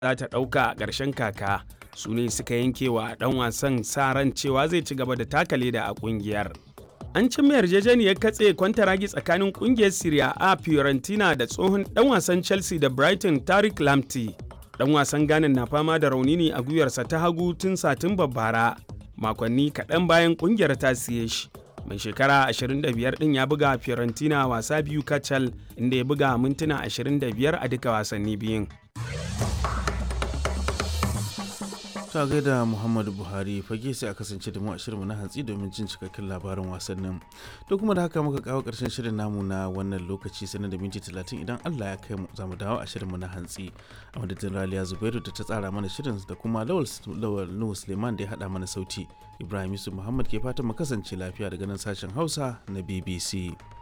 za ta ɗauka a ƙarshen kaka su ne suka yanke wa ɗan wasan sa ran cewa zai ci gaba da taka leda a ƙungiyar. An cimma yarjejeniyar katse kwantaragi tsakanin ƙungiyar Serie A Fiorentina da tsohon ɗan wasan Chelsea da Brighton Tariq Lamptey. Ɗan wasan Ghana na fama da rauni ne a gwiwarsa ta hagu tun Satumba bara, makonni kaɗan bayan ƙungiyar ta siye shi. mai shekara 25 din ya buga fiorentina wasa biyu kacal inda ya buga mintuna 25 a duka wasanni biyun ta gaida muhammadu buhari fage sai a kasance da mu a shirinmu na hantsi domin jin cikakken labarin wasannin to kuma da haka muka kawo karshen shirin namu na wannan lokaci sanar da minti 30 idan allah ya kai mu za mu dawo a shirinmu na hantsi a madadin raliya zubairu da ta tsara mana shirin da kuma lawal nuhu suleiman da ya haɗa mana sauti ibrahim yusuf muhammad ke fatan mu kasance lafiya daga nan sashen hausa na bbc